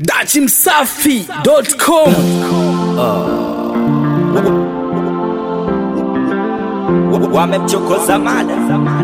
dachimsafi.com wamemchokoza mada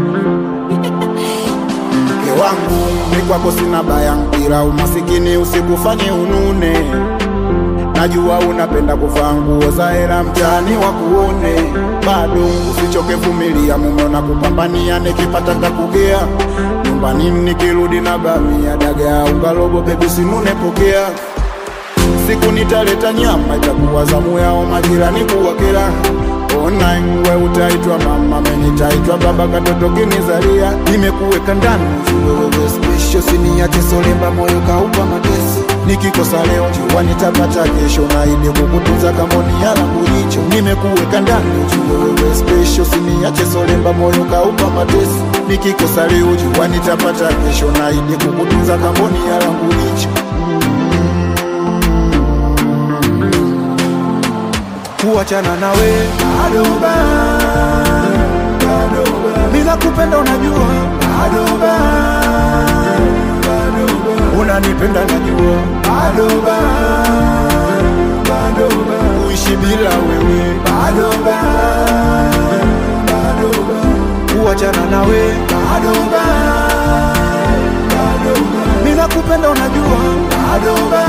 mke wangu ni kwako sina baya mpira umasikini usikufanye unune najua unapenda kuvaa nguo za hera mtaani wa kuone bado usichoke vumilia mume na kupambania nikipata kakugea nyumbani nikirudi na bamia dagaa ungalobo bebi sinune pokea siku nitaleta nyama itakuwa zamu yao majirani kuwakera ona we utaitwa mama menitaitwa baba katoto kinizalia nimekuweka ndani wewewe spisho siniache solemba moyo kaupa mateso nikikosa leo jua nitapata kesho naide kukutunza kamoni ya langu jicho nimekuweka ndani wewewe spisho siniache solemba moyo kaupa mateso nikikosa leo jua nitapata kesho naide kukutunza kamoni ya langu jicho kuachana nawe adoba bila kupenda unajua adoba unanipenda najua adoba uishi bila wewe adoba kuachana nawe adoba bila kupenda unajua adoba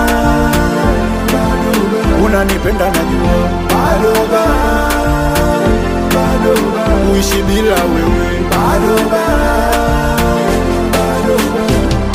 unanipenda najua badoba badoba uishi bila wewe badoba badoba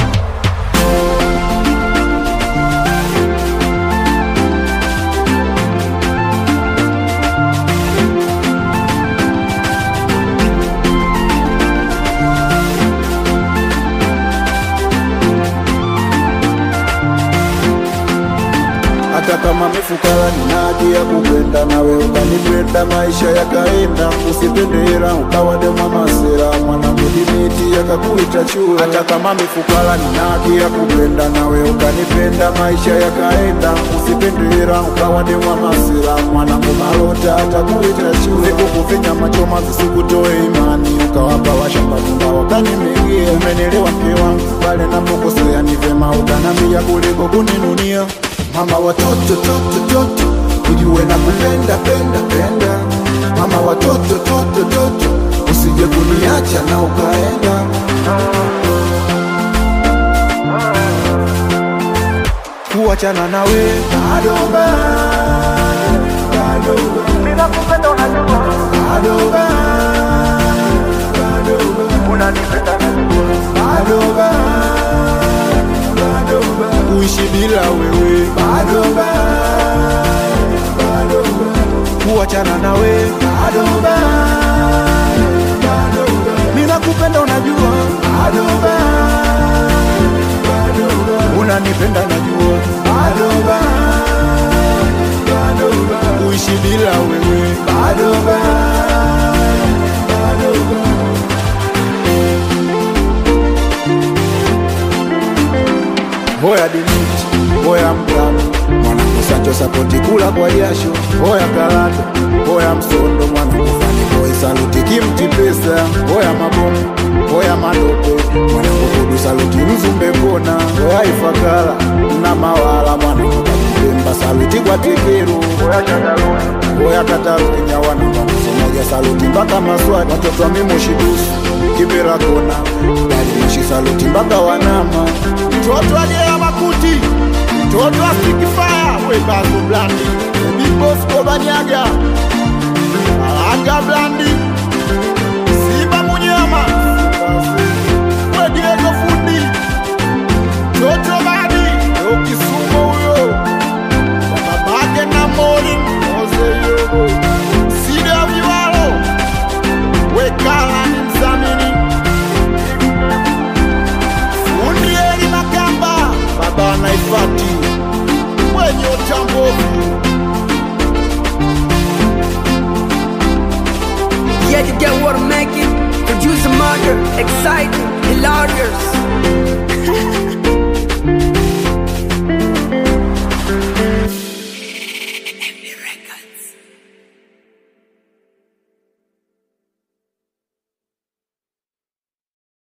hata kama mifukara nina haki ya kupenda nawe ukanipenda maisha yakaenda usipende hela ukawa demwa masera mwanamudimiti yakakuita chue hata kama mifukara nina haki ya kupenda nawe ukanipenda maisha yakaenda usipende hela ukawa demwa masera mwanangu malota atakuita chue sikukufinya machoma visikutoe imani ukawapa washambatunga wakanimegea umenelewa mke wangu pale napokosea ni vema ukanambia kuliko kuninunia mama watoto toto toto ujue na kupenda penda penda mama watoto toto toto usije kuniacha na ukaenda kuachana nawe badoba badoba bila kupenda unajua badoba badoba unanipenda najua badoba badoba uishi bila wewe badoba badoba kuachana nawe badoba badoba bila kupenda unajua badoba badoba unanipenda najua badoba badoba uishi bila wewe badoba badoba Hoya dimiti, hoya mtamu, mwanangu Sancho sapoti kula kwa jasho, hoya karata, hoya msondo, mwanangu fani boy saluti kimti pesa, hoya mabomu, hoya madope, mwanangu kudu saluti mzumbe kona, hoya ifakala na mawala, mwanangu kakipemba saluti kwa tekeru, hoya chataruni, hoya katarunya, wanangu msomoja saluti mpaka maswati, watoto wa mimoshidusu, kibera kona, dali moshi saluti mpaka wanama, mtoto ajea makuti mtoto wa sikifaya webazo blandi big boss kobanyaga alanga blandi